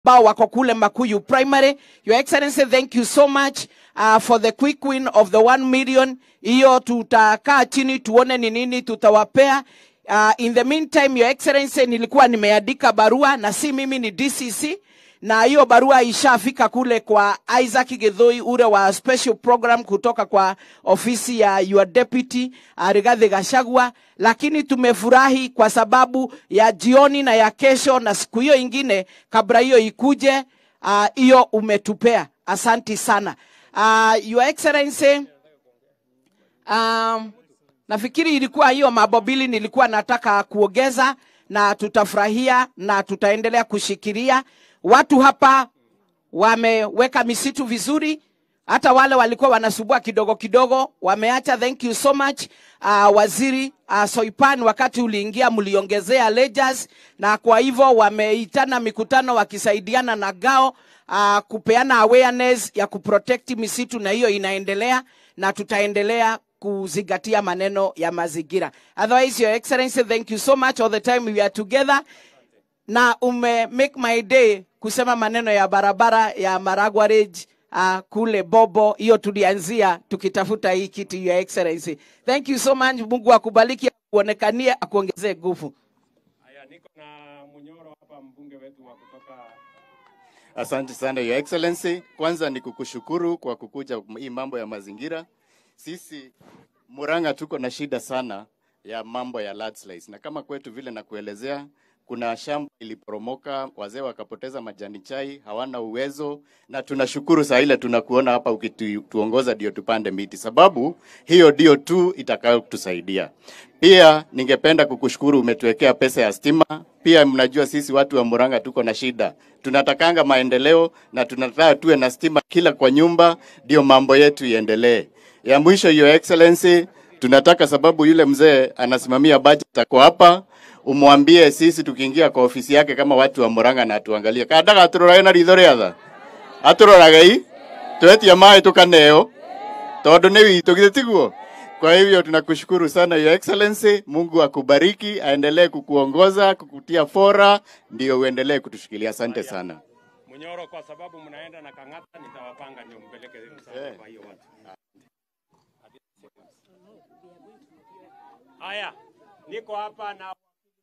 ambao wako kule Makuyu Primary. Your Excellency, thank you so much uh, for the quick win of the 1 million. Hiyo tutakaa chini tuone ni nini tutawapea. Uh, in the meantime, Your Excellency, nilikuwa nimeandika barua na si mimi, ni DCC na hiyo barua ishafika kule kwa Isaac Githui ule wa special program kutoka kwa ofisi ya your deputy uh, Rigathi Gachagua, lakini tumefurahi kwa sababu ya jioni na ya kesho na siku hiyo ingine kabla hiyo ikuje, uh, hiyo umetupea. Asanti sana uh, your excellency um, nafikiri ilikuwa hiyo mambo mbili nilikuwa nataka kuongeza, na tutafurahia na tutaendelea kushikilia watu hapa wameweka misitu vizuri, hata wale walikuwa wanasubua kidogo kidogo wameacha. Thank you so much uh, waziri uh, Soipan, wakati uliingia mliongezea ledgers, na kwa hivyo wameitana mikutano wakisaidiana na GAO uh, kupeana awareness ya kuprotect misitu, na hiyo inaendelea na tutaendelea kuzingatia maneno ya mazingira. Otherwise, your excellency, thank you so much all the time we are together na ume make my day kusema maneno ya barabara ya Maragwa Ridge uh, kule Bobo, hiyo tulianzia tukitafuta hii kiti, your excellency. Thank you so much. Mungu akubariki, akuonekanie, akuongezee nguvu. Haya, niko na Munyoro hapa, mbunge wetu wa kutoka Asante sana Your Excellency. Kwanza ni kukushukuru kwa kukuja hii mambo ya mazingira. Sisi Murang'a tuko na shida sana ya mambo ya landslides, na kama kwetu vile nakuelezea, kuna shamba iliporomoka, wazee wakapoteza majani chai, hawana uwezo, na tunashukuru saa ile tunakuona hapa ukituongoza ndio tupande miti, sababu hiyo ndio tu itakayotusaidia. Pia ningependa kukushukuru, umetuwekea pesa ya stima. Pia mnajua sisi watu wa Murang'a tuko na shida, tunatakanga maendeleo na tunataka tuwe na stima kila kwa nyumba, ndio mambo yetu iendelee. Ya mwisho, Your Excellency, tunataka sababu yule mzee anasimamia budget ako hapa, umwambie sisi tukiingia kwa ofisi yake kama watu wa Murang'a na atuangalie kadaga aturora na ritho riatha aturoraga i twetia maĩ tukaneo tondu nĩ witũ githĩ tiguo kwa hivyo tunakushukuru sana Your Excellency. Mungu akubariki, aendelee kukuongoza, kukutia fora, ndio uendelee kutushikilia. Asante sana. Munyoro, kwa sababu mnaenda na Kang'ata, nitawapanga ndio mpeleke msaada kwa hiyo watu. Haya, niko hapa na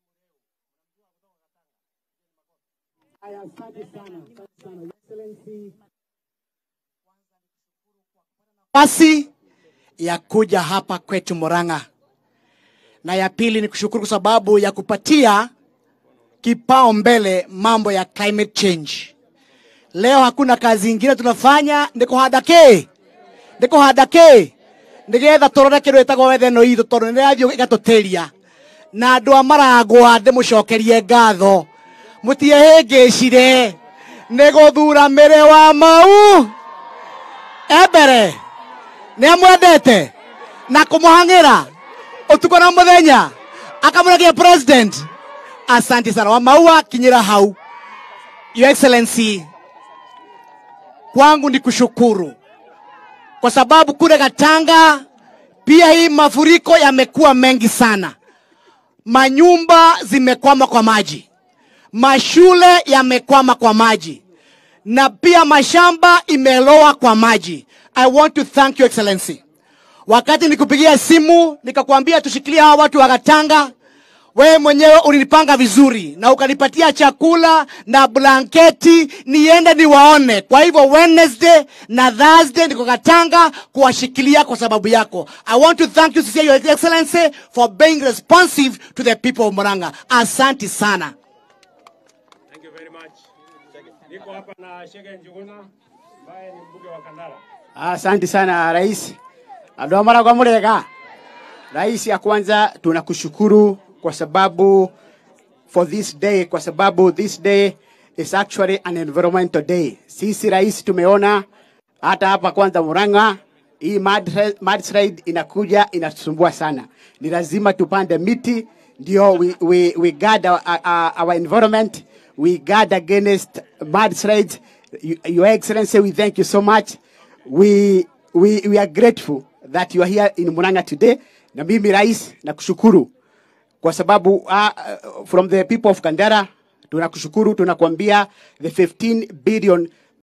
Haya, asante sana, asante sana. Your Excellency. Nafasi ya kuja hapa kwetu Murang'a, na ya pili ni kushukuru kwa sababu ya kupatia kipao mbele mambo ya climate change. Leo hakuna kazi ingine tunafanya ni kuhanda ki ni kuhanda ki nigetha turore kindu gitagwo wetheno ithu tondu nä rathiä igatutäria na andå a maragwa ndä må cokerie ngatho må tiehä cire nä gå thura mä rä wa mau embere nä amwendete na kå må hang'ä ra å tukå na må thenya akamå rekia president asante sana wamaua kinyä ra hau your excellency kwangu ni kushukuru kwa sababu kule Katanga pia hii mafuriko yamekuwa mengi sana, manyumba zimekwama kwa maji, mashule yamekwama kwa maji, na pia mashamba imeloa kwa maji. I want to thank you excellency. Wakati nikupigia simu nikakwambia tushikilie hawa watu wa Katanga, wewe mwenyewe ulinipanga vizuri na ukanipatia chakula na blanketi niende niwaone. Kwa hivyo Wednesday na Thursday niko Katanga kuwashikilia kwa sababu yako. I want to thank you Sister Your Excellency for being responsive to the people of Murang'a. Asante sana. Thank you very much. Niko hapa na Shege Njuguna ambaye ni mbunge wa Kandara. Asante sana rais. Andũ a Maragwa mũrega. Rais, ya kwanza tunakushukuru kwa sababu for this day, kwa sababu this day is actually an environmental day. Sisi rais tumeona hata hapa kwanza Murang'a hii mud- mudslide inakuja inatusumbua sana. Ni lazima tupande miti ndio we, we, we guard our, our, our environment, we guard against mudslides. You- Your Excellency, we thank you so much. We, we, we are grateful that you are here in Murang'a today. Na mimi rais nakushukuru kwa sababu uh, uh, from the people of Kandara Tunakushukuru, tunakuambia the 15 billion